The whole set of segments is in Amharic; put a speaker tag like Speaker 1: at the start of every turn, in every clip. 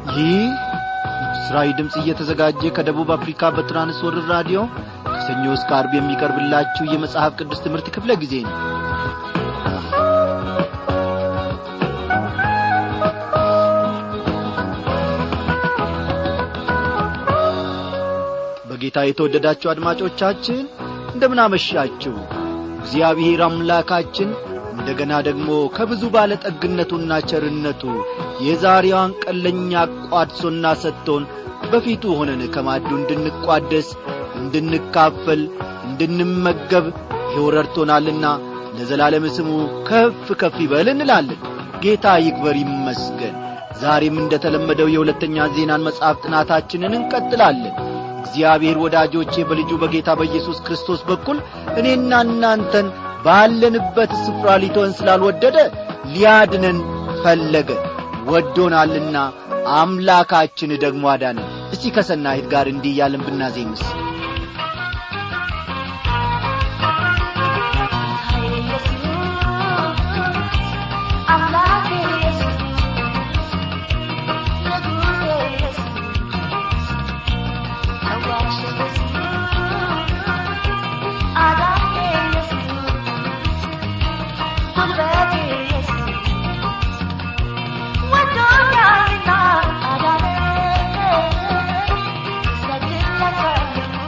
Speaker 1: ይህ ምስራዊ ድምፅ እየተዘጋጀ ከደቡብ አፍሪካ በትራንስወርር ራዲዮ ከሰኞ እስከ አርብ የሚቀርብላችሁ የመጽሐፍ ቅዱስ ትምህርት ክፍለ ጊዜ ነው በጌታ የተወደዳችሁ አድማጮቻችን እንደምናመሻችሁ እግዚአብሔር አምላካችን እንደገና ደግሞ ከብዙ ባለጠግነቱና ቸርነቱ የዛሬዋን ቀለኛ ቋድሶና ሰጥቶን በፊቱ ሆነን ከማዱ እንድንቋደስ እንድንካፈል እንድንመገብ ይኸው ረድቶናልና ለዘላለም ስሙ ከፍ ከፍ ይበል እንላለን ጌታ ይክበር ይመስገን ዛሬም እንደ ተለመደው የሁለተኛ ዜናን መጽሐፍ ጥናታችንን እንቀጥላለን እግዚአብሔር ወዳጆቼ በልጁ በጌታ በኢየሱስ ክርስቶስ በኩል እኔና እናንተን ባለንበት ስፍራ ሊተወን ስላልወደደ ሊያድነን ፈለገ ወዶናልና አምላካችን ደግሞ አዳነን እስቲ ከሰናይት ጋር እንዲህ እያለን ብናዜምስ
Speaker 2: Thank you.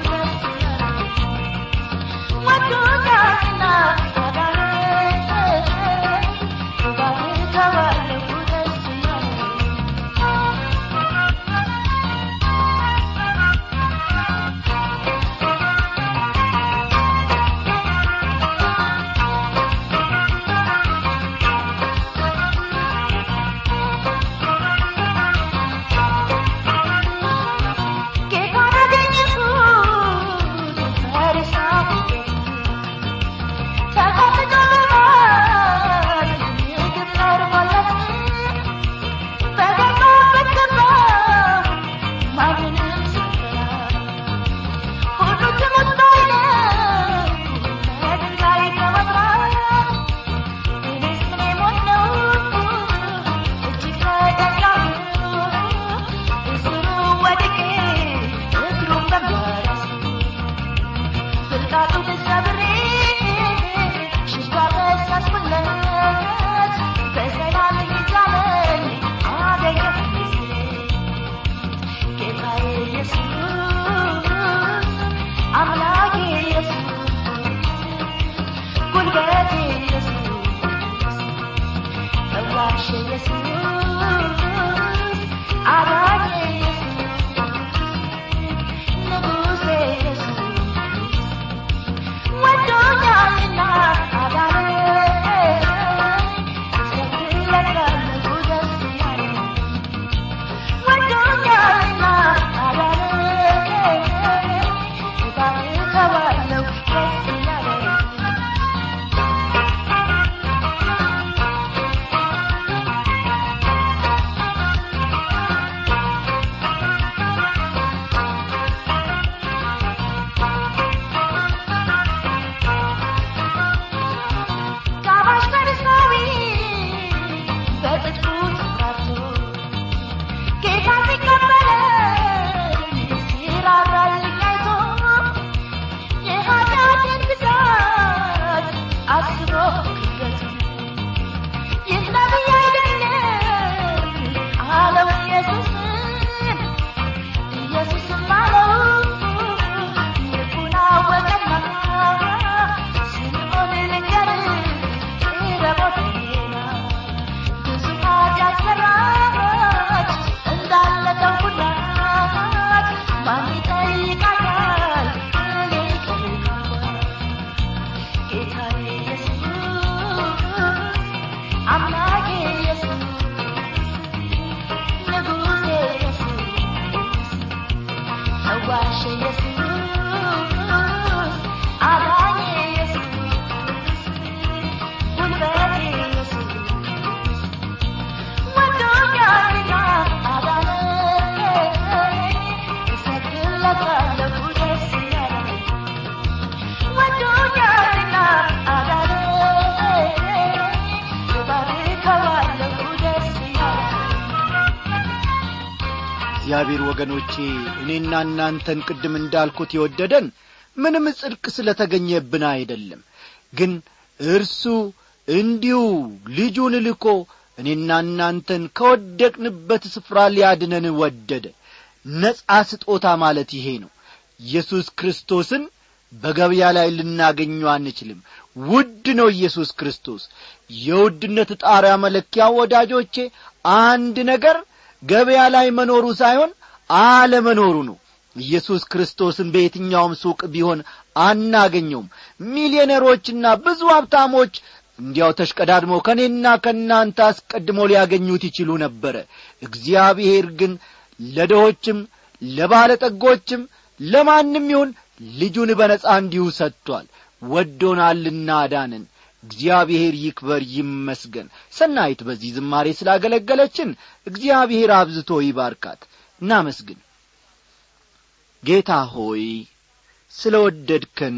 Speaker 1: እግዚአብሔር ወገኖቼ እኔና እናንተን ቅድም እንዳልኩት የወደደን ምንም ጽድቅ ስለ ተገኘብን አይደለም ግን እርሱ እንዲሁ ልጁን ልኮ እኔና እናንተን ከወደቅንበት ስፍራ ሊያድነን ወደደ ነጻ ስጦታ ማለት ይሄ ነው ኢየሱስ ክርስቶስን በገበያ ላይ ልናገኘው አንችልም ውድ ነው ኢየሱስ ክርስቶስ የውድነት ጣሪያ መለኪያ ወዳጆቼ አንድ ነገር ገበያ ላይ መኖሩ ሳይሆን አለመኖሩ ነው ኢየሱስ ክርስቶስን በየትኛውም ሱቅ ቢሆን አናገኘውም ሚሊዮነሮችና ብዙ ሀብታሞች እንዲያው ተሽቀዳድመው ከእኔና ከእናንተ አስቀድሞ ሊያገኙት ይችሉ ነበረ እግዚአብሔር ግን ለድሆችም ለባለጠጎችም ለማንም ይሁን ልጁን በነጻ እንዲሁ ሰጥቷል ወዶናልና አዳንን እግዚአብሔር ይክበር ይመስገን ሰናይት በዚህ ዝማሬ ስላገለገለችን እግዚአብሔር አብዝቶ ይባርካት እናመስግን ጌታ ሆይ ስለ ወደድከን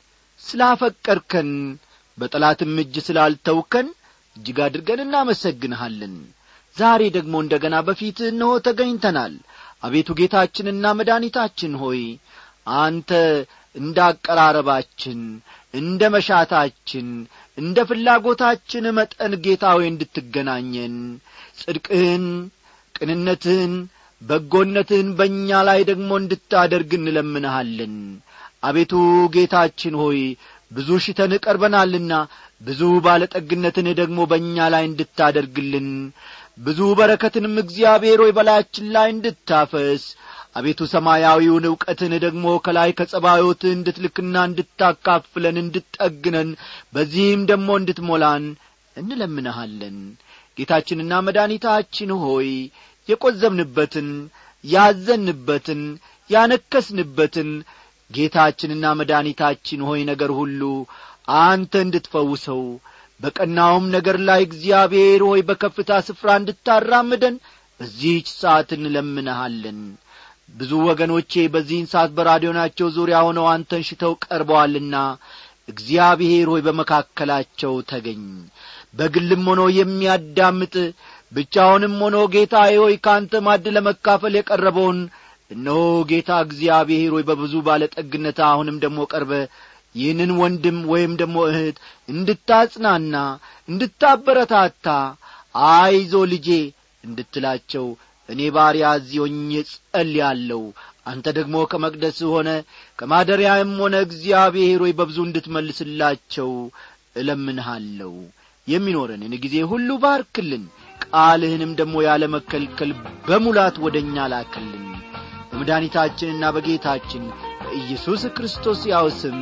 Speaker 1: ስላፈቀርከን በጠላትም እጅ ስላልተውከን እጅግ አድርገን እናመሰግንሃለን ዛሬ ደግሞ እንደ ገና በፊት እነሆ ተገኝተናል አቤቱ ጌታችንና መድኃኒታችን ሆይ አንተ እንደ አቀራረባችን እንደ መሻታችን እንደ ፍላጎታችን መጠን ጌታ ሆይ እንድትገናኘን ጽድቅህን ቅንነትህን በጎነትህን በእኛ ላይ ደግሞ እንድታደርግ እንለምንሃለን አቤቱ ጌታችን ሆይ ብዙ ሽተን ቀርበናልና ብዙ ባለጠግነትን ደግሞ በእኛ ላይ እንድታደርግልን ብዙ በረከትንም እግዚአብሔር ሆይ በላያችን ላይ እንድታፈስ አቤቱ ሰማያዊውን ዕውቀትን ደግሞ ከላይ ከጸባዮትህ እንድትልክና እንድታካፍለን እንድትጠግነን በዚህም ደግሞ እንድትሞላን እንለምንሃለን ጌታችንና መድኃኒታችን ሆይ የቈዘምንበትን ያዘንበትን ያነከስንበትን ጌታችንና መድኃኒታችን ሆይ ነገር ሁሉ አንተ እንድትፈውሰው በቀናውም ነገር ላይ እግዚአብሔር ሆይ በከፍታ ስፍራ እንድታራምደን በዚህች ሰዓት እንለምንሃለን ብዙ ወገኖቼ በዚህን ሰዓት በራዲዮናቸው ዙሪያ ሆነው አንተን ሽተው ቀርበዋልና እግዚአብሔር ሆይ በመካከላቸው ተገኝ በግልም ሆኖ የሚያዳምጥ ብቻውንም ሆኖ ጌታ ሆይ ከአንተ ማድ ለመካፈል የቀረበውን እነሆ ጌታ እግዚአብሔር ሆይ በብዙ ባለጠግነት አሁንም ደግሞ ቀርበ ይህንን ወንድም ወይም ደግሞ እህት እንድታጽናና እንድታበረታታ አይዞ ልጄ እንድትላቸው እኔ ባሪያ እዚሆኜ ጸልያለሁ አንተ ደግሞ ከመቅደስ ሆነ ከማደሪያም ሆነ እግዚአብሔር ሆይ በብዙ እንድትመልስላቸው እለምንሃለሁ የሚኖረንን ጊዜ ሁሉ ባርክልን ቃልህንም ደግሞ ያለ መከልከል በሙላት ወደ እኛ ላክልን በመድኃኒታችንና በጌታችን በኢየሱስ ክርስቶስ ያው ስም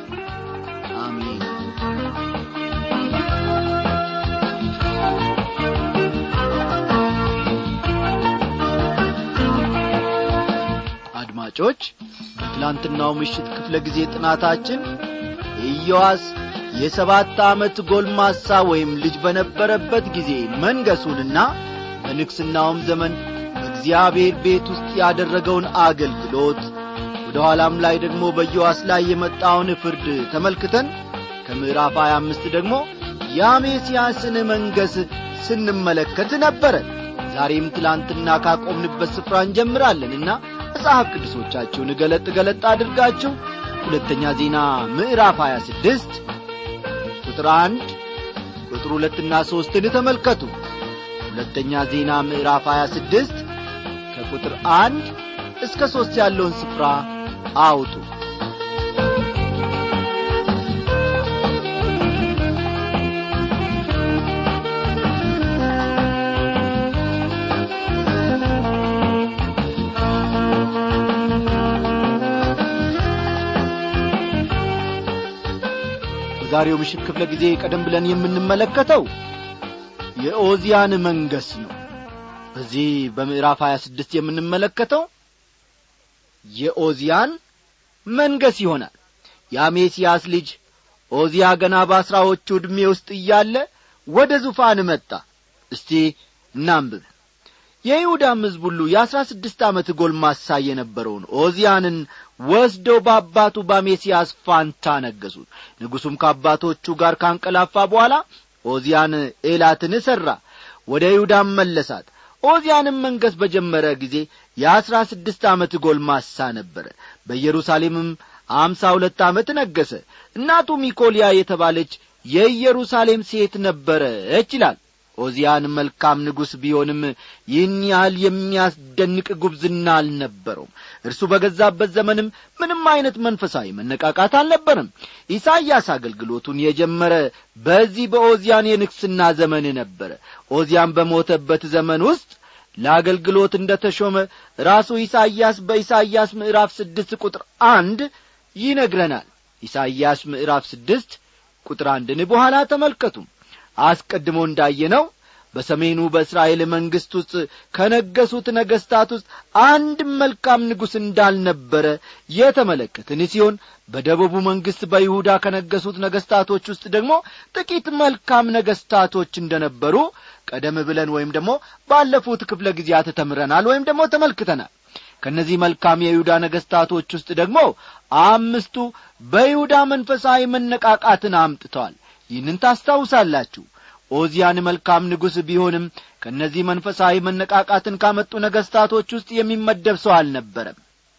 Speaker 1: አሜን አድማጮች በትላንትናው ምሽት ክፍለ ጊዜ ጥናታችን ኢዮዋስ የሰባት ዓመት ጎልማሳ ወይም ልጅ በነበረበት ጊዜ መንገሱንና በንግሥናውም ዘመን በእግዚአብሔር ቤት ውስጥ ያደረገውን አገልግሎት ወደ ኋላም ላይ ደግሞ በዮዋስ ላይ የመጣውን ፍርድ ተመልክተን ከምዕራፍ 25 ደግሞ የአሜስያስን መንገስ ስንመለከት ነበረ ዛሬም ትላንትና ካቆምንበት ስፍራ እንጀምራለንና መጽሐፍ ቅዱሶቻችሁን ገለጥ ገለጥ አድርጋችሁ ሁለተኛ ዜና ምዕራፍ 26 ቁጥር አንድ ቁጥር ሁለትና ሦስትን ተመልከቱ ሁለተኛ ዜና ምዕራፍ 26 ከቁጥር አንድ እስከ ሦስት ያለውን ስፍራ አውጡ በዛሬው ምሽት ክፍለ ጊዜ ቀደም ብለን የምንመለከተው የኦዚያን መንገስ ነው በዚህ በምዕራፍ 26 የምንመለከተው የኦዚያን መንገስ ይሆናል የአሜስያስ ልጅ ኦዚያ ገና በአስራዎቹ ዕድሜ ውስጥ እያለ ወደ ዙፋን መጣ እስቲ እናንብብ የይሁዳም ሕዝብ ሁሉ የአሥራ ስድስት ዓመት ጎልማሳ የነበረውን ኦዚያንን ወስደው በአባቱ በአሜስያስ ፋንታ ነገሱት ንጉሡም ከአባቶቹ ጋር ካንቀላፋ በኋላ ኦዚያን ኤላትን ሠራ ወደ ይሁዳም መለሳት ኦዚያንም መንገስ በጀመረ ጊዜ የአሥራ ስድስት ዓመት ጎልማሳ ነበረ በኢየሩሳሌምም አምሳ ሁለት ዓመት ነገሰ እናቱ ሚኮልያ የተባለች የኢየሩሳሌም ሴት ነበረች ይላል ኦዚያን መልካም ንጉሥ ቢሆንም ይህን ያህል የሚያስደንቅ ጉብዝና አልነበረውም እርሱ በገዛበት ዘመንም ምንም አይነት መንፈሳዊ መነቃቃት አልነበርም ኢሳይያስ አገልግሎቱን የጀመረ በዚህ በኦዚያን የንግስና ዘመን ነበረ ኦዚያን በሞተበት ዘመን ውስጥ ለአገልግሎት እንደ ተሾመ ራሱ ኢሳይያስ በኢሳይያስ ምዕራፍ ስድስት ቁጥር አንድ ይነግረናል ኢሳይያስ ምዕራፍ ስድስት ቁጥር አንድን በኋላ ተመልከቱ አስቀድሞ እንዳየነው በሰሜኑ በእስራኤል መንግሥት ውስጥ ከነገሱት ነገሥታት ውስጥ አንድም መልካም ንጉሥ እንዳልነበረ የተመለከትን ሲሆን በደቡቡ መንግሥት በይሁዳ ከነገሱት ነገሥታቶች ውስጥ ደግሞ ጥቂት መልካም ነገሥታቶች እንደነበሩ ቀደም ብለን ወይም ደግሞ ባለፉት ክፍለ ጊዜያት ተምረናል ወይም ደግሞ ተመልክተናል ከእነዚህ መልካም የይሁዳ ነገሥታቶች ውስጥ ደግሞ አምስቱ በይሁዳ መንፈሳዊ መነቃቃትን አምጥተዋል ይህንን ታስታውሳላችሁ ኦዚያን መልካም ንጉሥ ቢሆንም ከእነዚህ መንፈሳዊ መነቃቃትን ካመጡ ነገሥታቶች ውስጥ የሚመደብ ሰው አልነበረም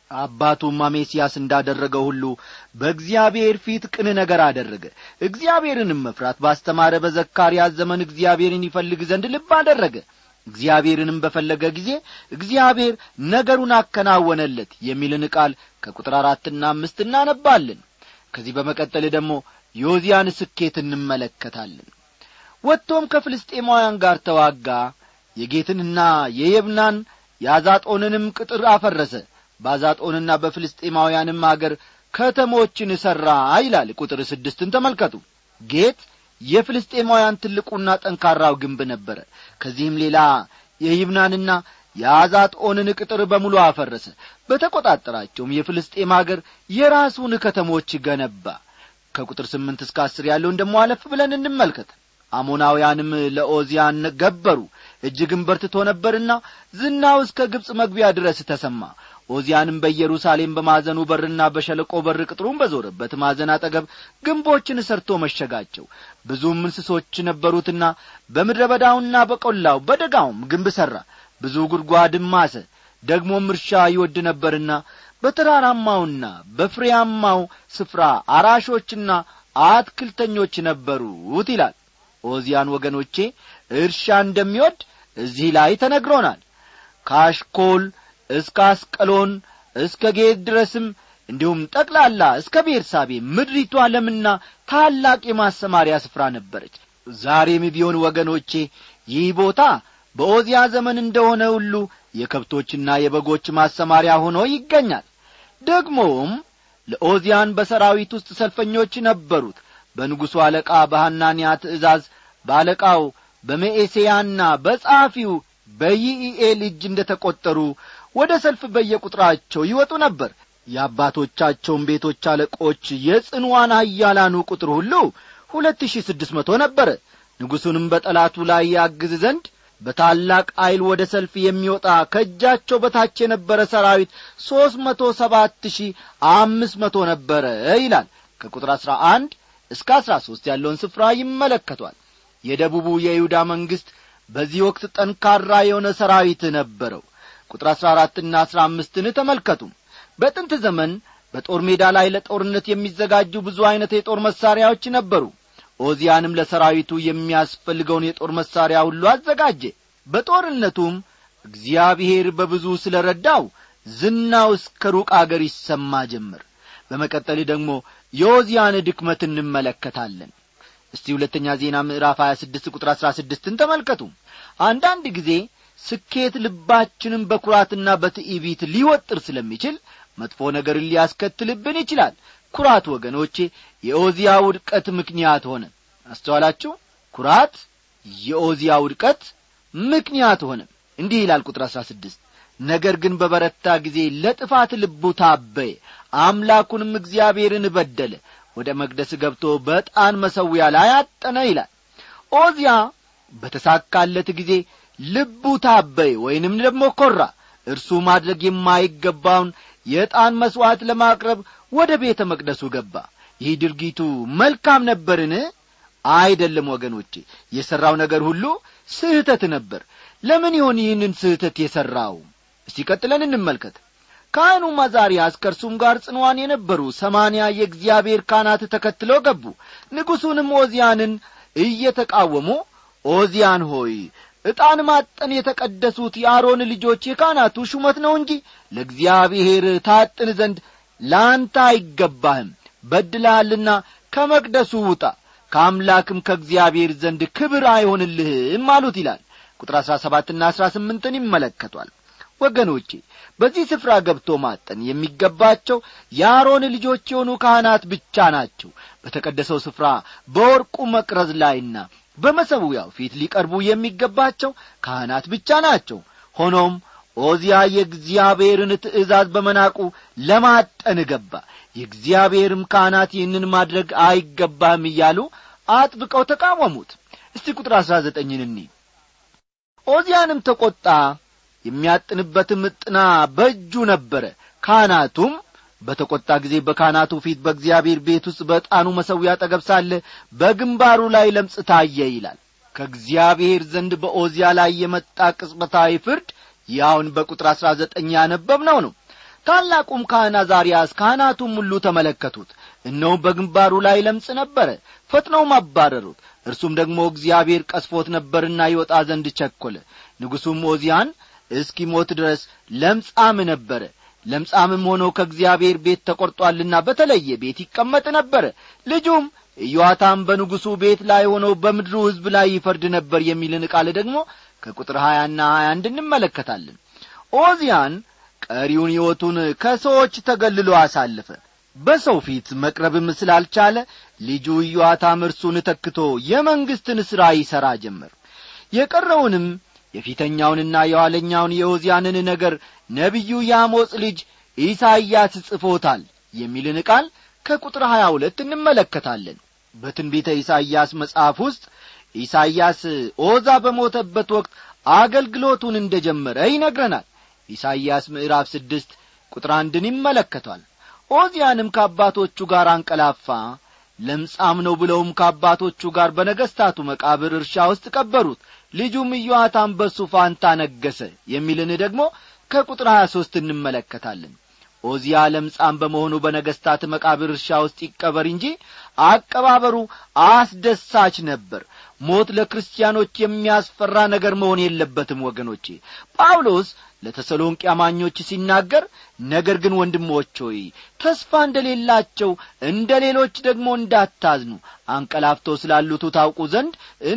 Speaker 1: አባቱም አሜስያስ እንዳደረገው ሁሉ በእግዚአብሔር ፊት ቅን ነገር አደረገ እግዚአብሔርንም መፍራት ባስተማረ በዘካርያስ ዘመን እግዚአብሔርን ይፈልግ ዘንድ ልብ አደረገ እግዚአብሔርንም በፈለገ ጊዜ እግዚአብሔር ነገሩን አከናወነለት የሚልን ቃል ከቁጥር አራትና አምስት እናነባለን ከዚህ በመቀጠል ደግሞ የኦዚያን ስኬት እንመለከታለን ወጥቶም ከፍልስጤማውያን ጋር ተዋጋ የጌትንና የየብናን የአዛጦንንም ቅጥር አፈረሰ በአዛጦንና በፍልስጤማውያንም አገር ከተሞችን ሠራ ይላል ቁጥር ስድስትን ተመልከቱ ጌት የፍልስጤማውያን ትልቁና ጠንካራው ግንብ ነበረ ከዚህም ሌላ የይብናንና የአዛጦንን ቅጥር በሙሉ አፈረሰ በተቈጣጠራቸውም የፍልስጤም አገር የራሱን ከተሞች ገነባ ከቁጥር ስምንት እስከ አስር ያለውን ደሞ አለፍ ብለን እንመልከት አሞናውያንም ለኦዚያን ገበሩ እጅግም በርትቶ ነበርና ዝናው እስከ ግብፅ መግቢያ ድረስ ተሰማ ኦዚያንም በኢየሩሳሌም በማዘኑ በርና በሸለቆ በር ቅጥሩን በዞረበት ማዘን አጠገብ ግንቦችን ሰርቶ መሸጋቸው ብዙም እንስሶች ነበሩትና በምድረ በዳውና በቈላው በደጋውም ግንብ ሠራ ብዙ ጉድጓድም ማሰ ደግሞም እርሻ ይወድ ነበርና በተራራማውና በፍሬያማው ስፍራ አራሾችና አትክልተኞች ነበሩት ይላል ኦዚያን ወገኖቼ እርሻ እንደሚወድ እዚህ ላይ ተነግሮናል ከአሽኮል እስከ አስቀሎን እስከ ጌት ድረስም እንዲሁም ጠቅላላ እስከ ቤርሳቤ ምድሪቷ ለምና ታላቅ የማሰማሪያ ስፍራ ነበረች ዛሬም ቢሆን ወገኖቼ ይህ ቦታ በኦዚያ ዘመን እንደሆነ ሁሉ የከብቶችና የበጎች ማሰማሪያ ሆኖ ይገኛል ደግሞም ለኦዚያን በሰራዊት ውስጥ ሰልፈኞች ነበሩት በንጉሡ አለቃ በሐናንያ ትእዛዝ በአለቃው በመኤሴያና በጸሐፊው በይኢኤል እጅ እንደ ተቈጠሩ ወደ ሰልፍ በየቁጥራቸው ይወጡ ነበር የአባቶቻቸውን ቤቶች አለቆች የጽንዋን ኃያላኑ ቁጥር ሁሉ ሁለት ሺህ ስድስት መቶ ነበረ ንጉሡንም በጠላቱ ላይ ያግዝ ዘንድ በታላቅ ዐይል ወደ ሰልፍ የሚወጣ ከእጃቸው በታች የነበረ ሰራዊት ሦስት መቶ ሰባት ሺህ አምስት መቶ ነበረ ይላል ከቁጥር አሥራ አንድ እስከ አሥራ ሦስት ያለውን ስፍራ ይመለከቷል የደቡቡ የይሁዳ መንግሥት በዚህ ወቅት ጠንካራ የሆነ ሰራዊት ነበረው ቁጥር አሥራ አራትና አሥራ አምስትን ተመልከቱ በጥንት ዘመን በጦር ሜዳ ላይ ለጦርነት የሚዘጋጁ ብዙ ዐይነት የጦር መሣሪያዎች ነበሩ ኦዚያንም ለሰራዊቱ የሚያስፈልገውን የጦር መሣሪያ ሁሉ አዘጋጀ በጦርነቱም እግዚአብሔር በብዙ ስለ ረዳው ዝናው እስከ ሩቅ አገር ይሰማ ጀመር በመቀጠል ደግሞ የኦዚያን ድክመት እንመለከታለን እስቲ ሁለተኛ ዜና ምዕራፍ 26 ቁጥር 16ን ተመልከቱ አንዳንድ ጊዜ ስኬት ልባችንን በኩራትና በትዕቢት ሊወጥር ስለሚችል መጥፎ ነገርን ሊያስከትልብን ይችላል ኩራት ወገኖቼ የኦዚያ ውድቀት ምክንያት ሆነ አስተዋላችሁ ኩራት የኦዚያ ውድቀት ምክንያት ሆነ እንዲህ ይላል ቁጥር አሥራ ስድስት ነገር ግን በበረታ ጊዜ ለጥፋት ልቡ ታበየ አምላኩንም እግዚአብሔርን በደለ ወደ መቅደስ ገብቶ በጣን መሰዊያ ላይ አጠነ ይላል ኦዚያ በተሳካለት ጊዜ ልቡ ታበየ ወይንም ደግሞ ኰራ እርሱ ማድረግ የማይገባውን የዕጣን መሥዋዕት ለማቅረብ ወደ ቤተ መቅደሱ ገባ ይህ ድርጊቱ መልካም ነበርን አይደለም ወገኖቼ የሠራው ነገር ሁሉ ስህተት ነበር ለምን ይሆን ይህንን ስህተት የሠራው እስቲ ቀጥለን እንመልከት ካህኑም አዛርያስ ከእርሱም ጋር ጽንዋን የነበሩ ሰማንያ የእግዚአብሔር ካህናት ተከትለው ገቡ ንጉሡንም ኦዚያንን እየተቃወሙ ኦዚያን ሆይ ዕጣን ማጠን የተቀደሱት የአሮን ልጆች የካህናቱ ሹመት ነው እንጂ ለእግዚአብሔር ታጥን ዘንድ ለአንተ አይገባህም በድልሃልና ከመቅደሱ ውጣ ከአምላክም ከእግዚአብሔር ዘንድ ክብር አይሆንልህም አሉት ይላል ቁጥር አሥራ ሰባትና አሥራ ስምንትን ይመለከቷል ወገኖቼ በዚህ ስፍራ ገብቶ ማጠን የሚገባቸው የአሮን ልጆች የሆኑ ካህናት ብቻ ናቸው በተቀደሰው ስፍራ በወርቁ መቅረዝ ላይና በመሰዊያው ፊት ሊቀርቡ የሚገባቸው ካህናት ብቻ ናቸው ሆኖም ኦዚያ የእግዚአብሔርን ትእዛዝ በመናቁ ለማጠን ገባ የእግዚአብሔርም ካህናት ይህንን ማድረግ አይገባህም እያሉ አጥብቀው ተቃወሙት እስቲ ቁጥር አሥራ ዘጠኝን እኒ ኦዚያንም ተቈጣ የሚያጥንበትም ዕጥና በእጁ ነበረ ካህናቱም በተቈጣ ጊዜ በካህናቱ ፊት በእግዚአብሔር ቤት ውስጥ በዕጣኑ መሠዊያ አጠገብ ሳለ በግንባሩ ላይ ለምጽ ታየ ይላል ከእግዚአብሔር ዘንድ በኦዚያ ላይ የመጣ ቅጽበታዊ ፍርድ ያውን በቁጥር አሥራ ዘጠኝ ያነበብነው ነው ታላቁም ካህን አዛርያስ ካህናቱም ሁሉ ተመለከቱት እነሆም በግንባሩ ላይ ለምጽ ነበረ ፈጥነውም አባረሩት እርሱም ደግሞ እግዚአብሔር ቀስፎት ነበርና ይወጣ ዘንድ ቸኰለ ንጉሡም ኦዚያን እስኪሞት ድረስ ለምጻም ነበረ ለምጻምም ሆኖ ከእግዚአብሔር ቤት ተቈርጧልና በተለየ ቤት ይቀመጥ ነበረ ልጁም ኢዮአታም በንጉሡ ቤት ላይ ሆኖ በምድሩ ሕዝብ ላይ ይፈርድ ነበር የሚልን ቃል ደግሞ ከቁጥር ሀያና ሀያ አንድ እንመለከታለን ኦዚያን ቀሪውን ሕይወቱን ከሰዎች ተገልሎ አሳለፈ በሰው ፊት መቅረብም ስላልቻለ ልጁ ኢዮአታም እርሱን ተክቶ የመንግሥትን ሥራ ይሠራ ጀመር የቀረውንም የፊተኛውንና የኋለኛውን የኦዚያንን ነገር ነቢዩ የአሞጽ ልጅ ኢሳይያስ ጽፎታል የሚልን ቃል ከቁጥር ሀያ ሁለት እንመለከታለን በትንቢተ ኢሳይያስ መጽሐፍ ውስጥ ኢሳይያስ ኦዛ በሞተበት ወቅት አገልግሎቱን እንደ ጀመረ ይነግረናል ኢሳይያስ ምዕራፍ ስድስት ቁጥር አንድን ይመለከቷል ኦዚያንም ከአባቶቹ ጋር አንቀላፋ ለምጻም ነው ብለውም ከአባቶቹ ጋር በነገሥታቱ መቃብር እርሻ ውስጥ ቀበሩት ልጁም ኢዮአታም በሱ ፋንታ ነገሰ የሚልን ደግሞ ከቁጥር ሀያ ሦስት እንመለከታለን ኦዚያ ለምጻም በመሆኑ በነገሥታት መቃብር እርሻ ውስጥ ይቀበር እንጂ አቀባበሩ አስደሳች ነበር ሞት ለክርስቲያኖች የሚያስፈራ ነገር መሆን የለበትም ወገኖቼ ጳውሎስ ለተሰሎንቄ አማኞች ሲናገር ነገር ግን ወንድሞች ሆይ ተስፋ እንደሌላቸው እንደ ሌሎች ደግሞ እንዳታዝኑ አንቀላፍቶ ስላሉቱ ታውቁ ዘንድ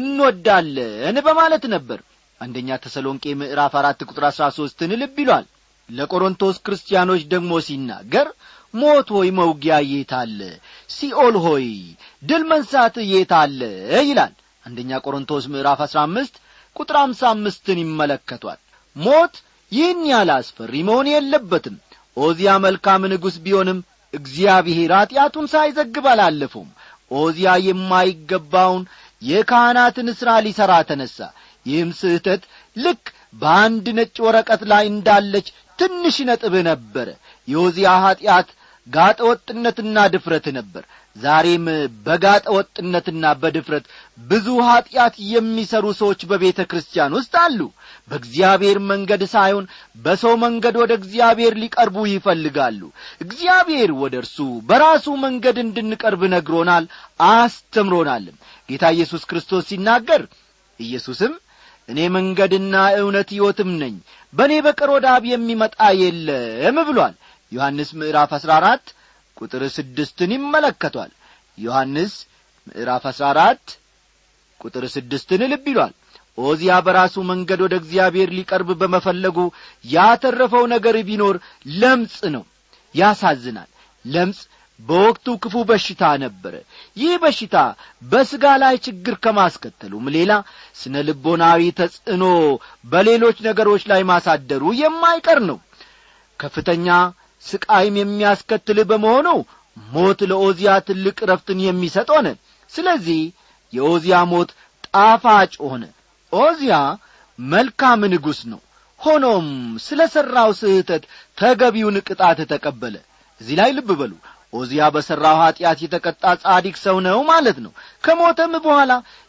Speaker 1: እንወዳለን በማለት ነበር አንደኛ ተሰሎንቄ ምዕራፍ አራት ቁጥር አሥራ ሦስትን ልብ ይሏል ለቆሮንቶስ ክርስቲያኖች ደግሞ ሲናገር ሞት ሆይ መውጊያ የት አለ ሲኦል ሆይ ድል መንሳት የት አለ ይላል አንደኛ ቆሮንቶስ ምዕራፍ አሥራ አምስት ቁጥር አምሳ አምስትን ይመለከቷል ሞት ይህን ያህል አስፈሪ መሆን የለበትም ኦዚያ መልካም ንጉሥ ቢሆንም እግዚአብሔር ኀጢአቱን ሳይዘግብ አላለፈውም ኦዚያ የማይገባውን የካህናትን ሥራ ሊሠራ ተነሣ ይህም ስህተት ልክ በአንድ ነጭ ወረቀት ላይ እንዳለች ትንሽ ነጥብ ነበረ የኦዚያ ኀጢአት ጋጠ ወጥነትና ድፍረት ነበር ዛሬም በጋጠ ወጥነትና በድፍረት ብዙ ኀጢአት የሚሰሩ ሰዎች በቤተ ክርስቲያን ውስጥ አሉ በእግዚአብሔር መንገድ ሳይሆን በሰው መንገድ ወደ እግዚአብሔር ሊቀርቡ ይፈልጋሉ እግዚአብሔር ወደ እርሱ በራሱ መንገድ እንድንቀርብ ነግሮናል አስተምሮናልም ጌታ ኢየሱስ ክርስቶስ ሲናገር ኢየሱስም እኔ መንገድና እውነት ሕይወትም ነኝ በእኔ በቀር ወደ አብ የሚመጣ የለም ብሏል ዮሐንስ ምዕራፍ አሥራ አራት ቁጥር ስድስትን ይመለከቷል ዮሐንስ ምዕራፍ አሥራ አራት ቁጥር ስድስትን ልብ ይሏል ኦዚያ በራሱ መንገድ ወደ እግዚአብሔር ሊቀርብ በመፈለጉ ያተረፈው ነገር ቢኖር ለምጽ ነው ያሳዝናል ለምጽ በወቅቱ ክፉ በሽታ ነበረ ይህ በሽታ በሥጋ ላይ ችግር ከማስከተሉም ሌላ ስነ ልቦናዊ ተጽዕኖ በሌሎች ነገሮች ላይ ማሳደሩ የማይቀር ነው ከፍተኛ ስቃይም የሚያስከትል በመሆኑ ሞት ለኦዚያ ትልቅ ረፍትን የሚሰጥ ሆነ ስለዚህ የኦዚያ ሞት ጣፋጭ ሆነ ኦዚያ መልካም ንጉሥ ነው ሆኖም ስለ ሠራው ስህተት ተገቢውን ቅጣት ተቀበለ እዚህ ላይ ልብ በሉ ኦዚያ በሠራው ኀጢአት የተቀጣ ጻዲቅ ሰው ነው ማለት ነው ከሞተም በኋላ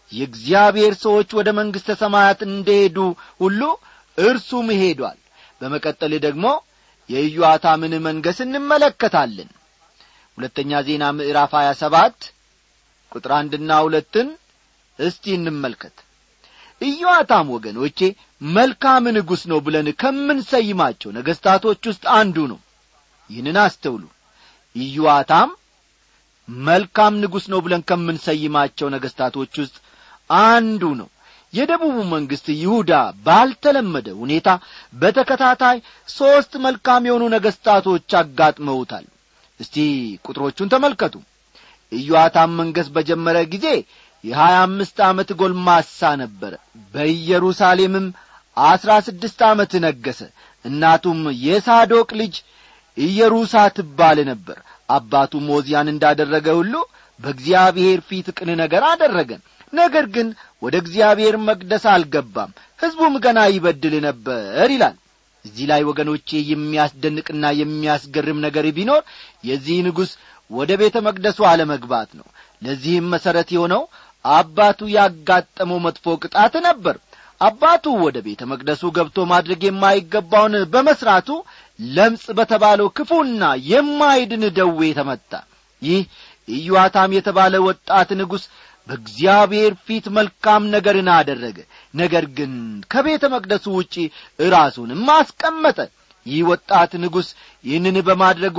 Speaker 1: የእግዚአብሔር ሰዎች ወደ መንግሥተ ሰማያት እንደሄዱ ሁሉ እርሱም ሄዷል በመቀጠል ደግሞ የኢዮአታምን መንገስ እንመለከታለን ሁለተኛ ዜና ምዕራፍ ሀያ ሰባት ቁጥር አንድና ሁለትን እስቲ እንመልከት ኢዮአታም ወገኖቼ መልካም ንጉሥ ነው ብለን ከምንሰይማቸው ነገሥታቶች ውስጥ አንዱ ነው ይህንን አስተውሉ ኢዮአታም መልካም ንጉሥ ነው ብለን ከምንሰይማቸው ነገሥታቶች ውስጥ አንዱ ነው የደቡቡ መንግሥት ይሁዳ ባልተለመደ ሁኔታ በተከታታይ ሦስት መልካም የሆኑ ነገሥታቶች አጋጥመውታል እስቲ ቁጥሮቹን ተመልከቱ ኢዮአታም መንገሥ በጀመረ ጊዜ የሀያ አምስት ዓመት ጎልማሳ ነበረ በኢየሩሳሌምም አሥራ ስድስት ዓመት ነገሠ እናቱም የሳዶቅ ልጅ ኢየሩሳ ትባል ነበር አባቱ ሞዚያን እንዳደረገ ሁሉ በእግዚአብሔር ፊት ቅን ነገር አደረገ ነገር ግን ወደ እግዚአብሔር መቅደስ አልገባም ሕዝቡም ገና ይበድል ነበር ይላል እዚህ ላይ ወገኖቼ የሚያስደንቅና የሚያስገርም ነገር ቢኖር የዚህ ንጉሥ ወደ ቤተ መቅደሱ አለመግባት ነው ለዚህም መሠረት የሆነው አባቱ ያጋጠመው መጥፎ ቅጣት ነበር አባቱ ወደ ቤተ መቅደሱ ገብቶ ማድረግ የማይገባውን በመሥራቱ ለምጽ በተባለው ክፉና የማይድን ደዌ ተመታ ይህ ኢዮአታም የተባለ ወጣት ንጉሥ በእግዚአብሔር ፊት መልካም ነገርን አደረገ ነገር ግን ከቤተ መቅደሱ ውጪ ራሱንም አስቀመጠ ይህ ወጣት ንጉሥ ይህንን በማድረጉ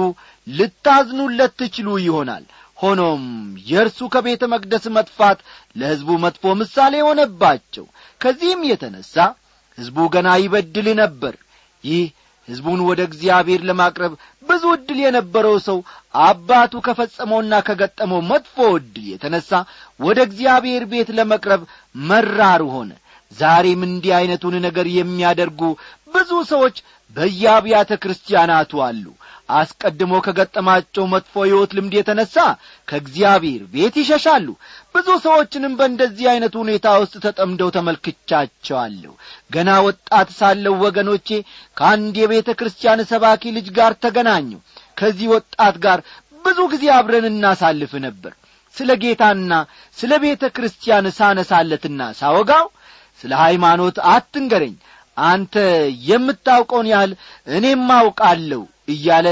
Speaker 1: ልታዝኑለት ትችሉ ይሆናል ሆኖም የእርሱ ከቤተ መቅደስ መጥፋት ለሕዝቡ መጥፎ ምሳሌ ሆነባቸው ከዚህም የተነሣ ሕዝቡ ገና ይበድል ነበር ይህ ሕዝቡን ወደ እግዚአብሔር ለማቅረብ ብዙ ዕድል የነበረው ሰው አባቱ ከፈጸመውና ከገጠመው መጥፎ ዕድል የተነሣ ወደ እግዚአብሔር ቤት ለመቅረብ መራሩ ሆነ ዛሬም እንዲህ ዐይነቱን ነገር የሚያደርጉ ብዙ ሰዎች በየአብያተ ክርስቲያናቱ አሉ አስቀድሞ ከገጠማቸው መጥፎ ሕይወት ልምድ የተነሣ ከእግዚአብሔር ቤት ይሸሻሉ ብዙ ሰዎችንም በእንደዚህ ዐይነት ሁኔታ ውስጥ ተጠምደው ተመልክቻቸዋለሁ ገና ወጣት ሳለው ወገኖቼ ከአንድ የቤተ ክርስቲያን ሰባኪ ልጅ ጋር ተገናኙ ከዚህ ወጣት ጋር ብዙ ጊዜ አብረን እናሳልፍ ነበር ስለ ጌታና ስለ ቤተ ክርስቲያን ሳነሳለትና ሳወጋው ስለ ሃይማኖት አትንገረኝ አንተ የምታውቀውን ያህል እኔም አውቃለሁ እያለ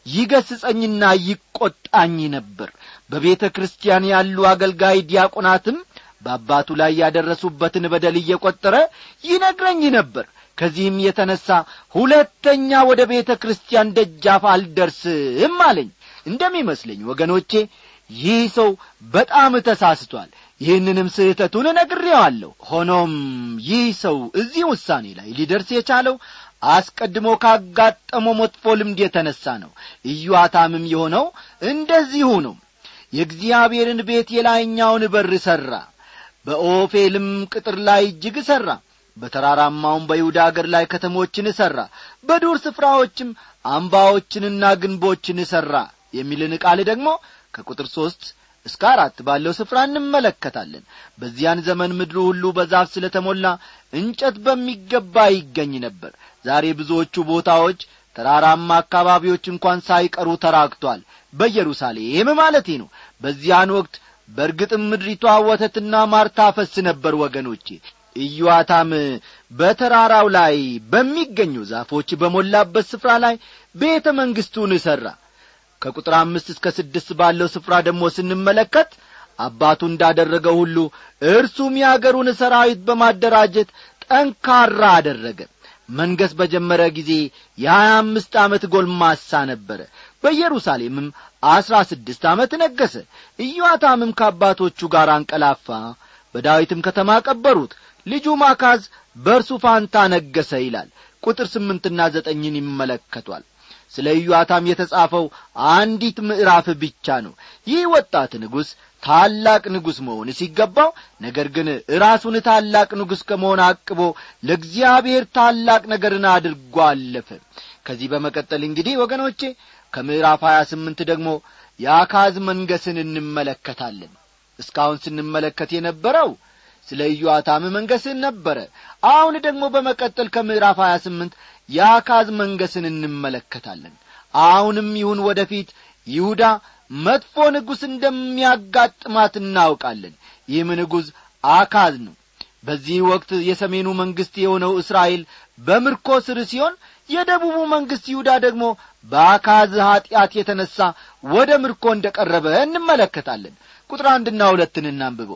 Speaker 1: ይገስጸኝና ይቈጣኝ ነበር በቤተ ክርስቲያን ያሉ አገልጋይ ዲያቆናትም በአባቱ ላይ ያደረሱበትን በደል እየቈጠረ ይነግረኝ ነበር ከዚህም የተነሣ ሁለተኛ ወደ ቤተ ክርስቲያን ደጃፍ አልደርስም አለኝ እንደሚመስለኝ ወገኖቼ ይህ ሰው በጣም ተሳስቷል ይህንንም ስህተቱን ነግሬዋለሁ ሆኖም ይህ ሰው እዚህ ውሳኔ ላይ ሊደርስ የቻለው አስቀድሞ ካጋጠመው መጥፎ ልምድ የተነሣ ነው ኢዮአታምም የሆነው እንደዚሁ ነው የእግዚአብሔርን ቤት የላይኛውን በር ሠራ በኦፌልም ቅጥር ላይ እጅግ ሠራ በተራራማውም በይሁዳ አገር ላይ ከተሞችን ሠራ በዱር ስፍራዎችም አምባዎችንና ግንቦችን ሠራ የሚልን ቃል ደግሞ ከቁጥር ሦስት እስከ አራት ባለው ስፍራ እንመለከታለን በዚያን ዘመን ምድሩ ሁሉ በዛፍ ስለ ተሞላ እንጨት በሚገባ ይገኝ ነበር ዛሬ ብዙዎቹ ቦታዎች ተራራማ አካባቢዎች እንኳን ሳይቀሩ ተራክቷል በኢየሩሳሌም ማለቴ ነው በዚያን ወቅት በእርግጥም ምድሪቷ ወተትና ማር ታፈስ ነበር ወገኖቼ ኢዮአታም በተራራው ላይ በሚገኙ ዛፎች በሞላበት ስፍራ ላይ ቤተ መንግሥቱን እሠራ ከቁጥር አምስት እስከ ስድስት ባለው ስፍራ ደግሞ ስንመለከት አባቱ እንዳደረገው ሁሉ እርሱም የአገሩን ሰራዊት በማደራጀት ጠንካራ አደረገ መንገሥ በጀመረ ጊዜ የሀያ አምስት ዓመት ጎልማሳ ነበረ በኢየሩሳሌምም አሥራ ስድስት ዓመት ነገሠ ኢዮአታምም ከአባቶቹ ጋር አንቀላፋ በዳዊትም ከተማ ቀበሩት ልጁ ማካዝ በእርሱ ፋንታ ነገሠ ይላል ቁጥር ስምንትና ዘጠኝን ይመለከቷል ስለ ኢዮአታም የተጻፈው አንዲት ምዕራፍ ብቻ ነው ይህ ወጣት ንጉሥ ታላቅ ንጉሥ መሆን ሲገባው ነገር ግን ራሱን ታላቅ ንጉሥ ከመሆን አቅቦ ለእግዚአብሔር ታላቅ ነገርን አድርጎ አለፈ ከዚህ በመቀጠል እንግዲህ ወገኖቼ ከምዕራፍ ሀያ ስምንት ደግሞ የአካዝ መንገስን እንመለከታለን እስካሁን ስንመለከት የነበረው ስለ ኢዮአታም መንገስን ነበረ አሁን ደግሞ በመቀጠል ከምዕራፍ ሀያ ስምንት የአካዝ መንገስን እንመለከታለን አሁንም ይሁን ወደፊት ይሁዳ መጥፎ ንጉሥ እንደሚያጋጥማት እናውቃለን ይህም ንጉሥ አካዝ ነው በዚህ ወቅት የሰሜኑ መንግሥት የሆነው እስራኤል በምርኮ ስር ሲሆን የደቡቡ መንግሥት ይሁዳ ደግሞ በአካዝ ኀጢአት የተነሣ ወደ ምርኮ እንደ ቀረበ እንመለከታለን ቁጥር አንድና ሁለትን እናንብበው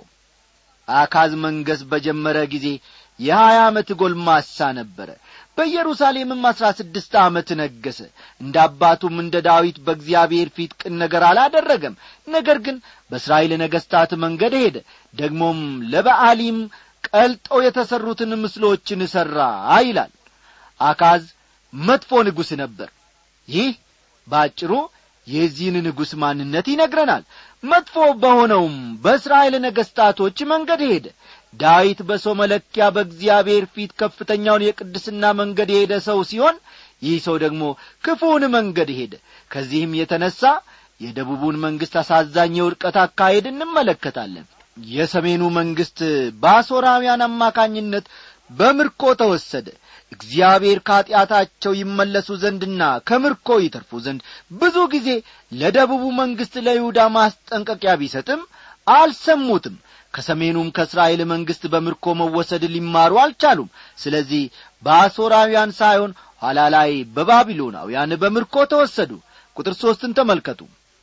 Speaker 1: አካዝ መንገሥ በጀመረ ጊዜ የሀያ ዓመት ጎልማሳ ነበረ በኢየሩሳሌምም አሥራ ስድስት ዓመት ነገሠ እንደ አባቱም እንደ ዳዊት በእግዚአብሔር ፊት ቅን ነገር አላደረገም ነገር ግን በእስራኤል ነገሥታት መንገድ ሄደ ደግሞም ለበዓሊም ቀልጠው የተሠሩትን ምስሎችን ሠራ ይላል አካዝ መጥፎ ንጉሥ ነበር ይህ በአጭሩ የዚህን ንጉሥ ማንነት ይነግረናል መጥፎ በሆነውም በእስራኤል ነገሥታቶች መንገድ ሄደ ዳዊት በሰው መለኪያ በእግዚአብሔር ፊት ከፍተኛውን የቅድስና መንገድ የሄደ ሰው ሲሆን ይህ ሰው ደግሞ ክፉውን መንገድ ሄደ ከዚህም የተነሣ የደቡቡን መንግሥት አሳዛኝ የውድቀት አካሄድ እንመለከታለን የሰሜኑ መንግሥት በአሦራውያን አማካኝነት በምርኮ ተወሰደ እግዚአብሔር ከኀጢአታቸው ይመለሱ ዘንድና ከምርኮ ይተርፉ ዘንድ ብዙ ጊዜ ለደቡቡ መንግሥት ለይሁዳ ማስጠንቀቂያ ቢሰጥም አልሰሙትም ከሰሜኑም ከእስራኤል መንግሥት በምርኮ መወሰድ ሊማሩ አልቻሉም ስለዚህ በአሦራውያን ሳይሆን ኋላ ላይ በባቢሎናውያን በምርኮ ተወሰዱ ቁጥር ሦስትን ተመልከቱ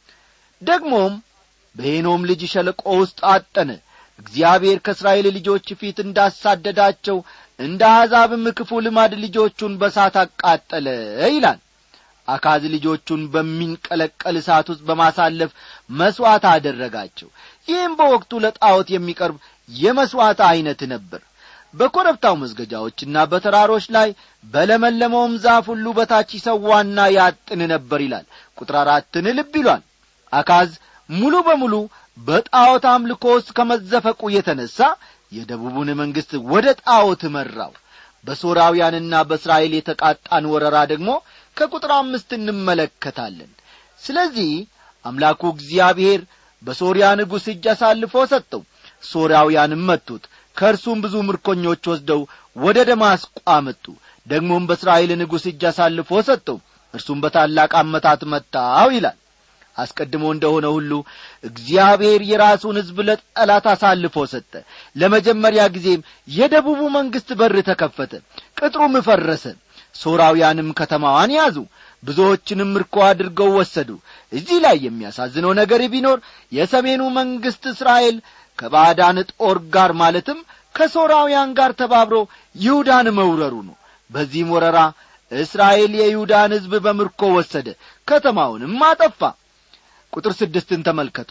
Speaker 1: ደግሞም በሄኖም ልጅ ሸለቆ ውስጥ አጠነ እግዚአብሔር ከእስራኤል ልጆች ፊት እንዳሳደዳቸው እንደ አሕዛብም ክፉ ልማድ ልጆቹን በሳት አቃጠለ ይላል አካዝ ልጆቹን በሚንቀለቀል እሳት ውስጥ በማሳለፍ መሥዋዕት አደረጋቸው ይህም በወቅቱ ለጣዖት የሚቀርብ የመሥዋዕት ዐይነት ነበር በኰረብታው መስገጃዎችና በተራሮች ላይ በለመለመውም ዛፍ ሁሉ በታች ይሰዋና ያጥን ነበር ይላል ቁጥር አራትን ልብ ይሏል አካዝ ሙሉ በሙሉ በጣዖት አምልኮ ውስጥ ከመዘፈቁ የተነሣ የደቡቡን መንግሥት ወደ ጣዖት መራው በሶራውያንና በእስራኤል የተቃጣን ወረራ ደግሞ ከቁጥር አምስት እንመለከታለን ስለዚህ አምላኩ እግዚአብሔር በሶርያ ንጉሥ እጅ አሳልፎ ሰጠው ሶርያውያንም መቱት ከእርሱም ብዙ ምርኮኞች ወስደው ወደ ደማስቆ አመጡ ደግሞም በእስራኤል ንጉሥ እጅ አሳልፎ ሰጠው እርሱም በታላቅ አመታት መታው ይላል አስቀድሞ እንደሆነ ሁሉ እግዚአብሔር የራሱን ሕዝብ ለጠላት አሳልፎ ሰጠ ለመጀመሪያ ጊዜም የደቡቡ መንግሥት በር ተከፈተ ቅጥሩም ፈረሰ ሶራውያንም ከተማዋን ያዙ ብዙዎችንም ምርኮ አድርገው ወሰዱ እዚህ ላይ የሚያሳዝነው ነገር ቢኖር የሰሜኑ መንግሥት እስራኤል ከባዕዳን ጦር ጋር ማለትም ከሶራውያን ጋር ተባብሮ ይሁዳን መውረሩ ነው በዚህም ወረራ እስራኤል የይሁዳን ሕዝብ በምርኮ ወሰደ ከተማውንም አጠፋ ቁጥር ስድስትን ተመልከቱ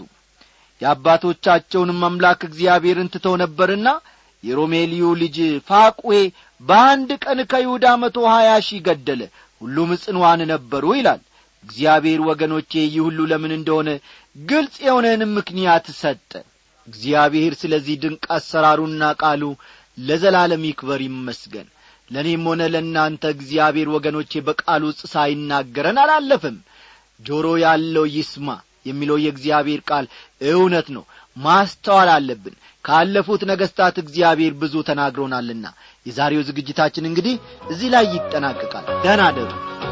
Speaker 1: የአባቶቻቸውንም አምላክ እግዚአብሔርን ትተው ነበርና የሮሜልዩ ልጅ ፋቁዌ በአንድ ቀን ከይሁዳ መቶ ሀያ ሺህ ገደለ ሁሉም ጽንዋን ነበሩ ይላል እግዚአብሔር ወገኖቼ ይህ ሁሉ ለምን እንደሆነ ግልጽ የሆነንም ምክንያት ሰጠ እግዚአብሔር ስለዚህ ድንቅ አሰራሩና ቃሉ ለዘላለም ይክበር ይመስገን ለእኔም ሆነ ለእናንተ እግዚአብሔር ወገኖቼ በቃሉ ውስጥ ሳይናገረን አላለፍም ጆሮ ያለው ይስማ የሚለው የእግዚአብሔር ቃል እውነት ነው ማስተዋል አለብን ካለፉት ነገሥታት እግዚአብሔር ብዙ ተናግሮናልና የዛሬው ዝግጅታችን እንግዲህ እዚህ ላይ ይጠናቀቃል ደህና ደሩ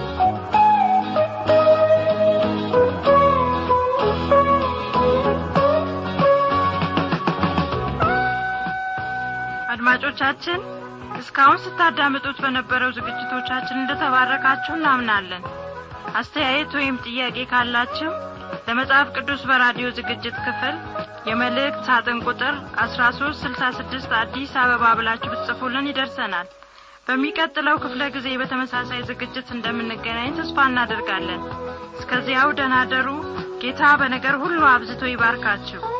Speaker 2: አድማጮቻችን እስካሁን ስታዳምጡት በነበረው ዝግጅቶቻችን እንደተባረካችሁ እናምናለን አስተያየት ወይም ጥያቄ ካላችሁ ለመጽሐፍ ቅዱስ በራዲዮ ዝግጅት ክፍል የመልእክት ሳጥን ቁጥር አስራ ሶስት ስልሳ ስድስት አዲስ አበባ ብላችሁ ብትጽፉልን ይደርሰናል በሚቀጥለው ክፍለ ጊዜ በተመሳሳይ ዝግጅት እንደምንገናኝ ተስፋ እናደርጋለን እስከዚያው ደናደሩ ጌታ በነገር ሁሉ አብዝቶ ይባርካችሁ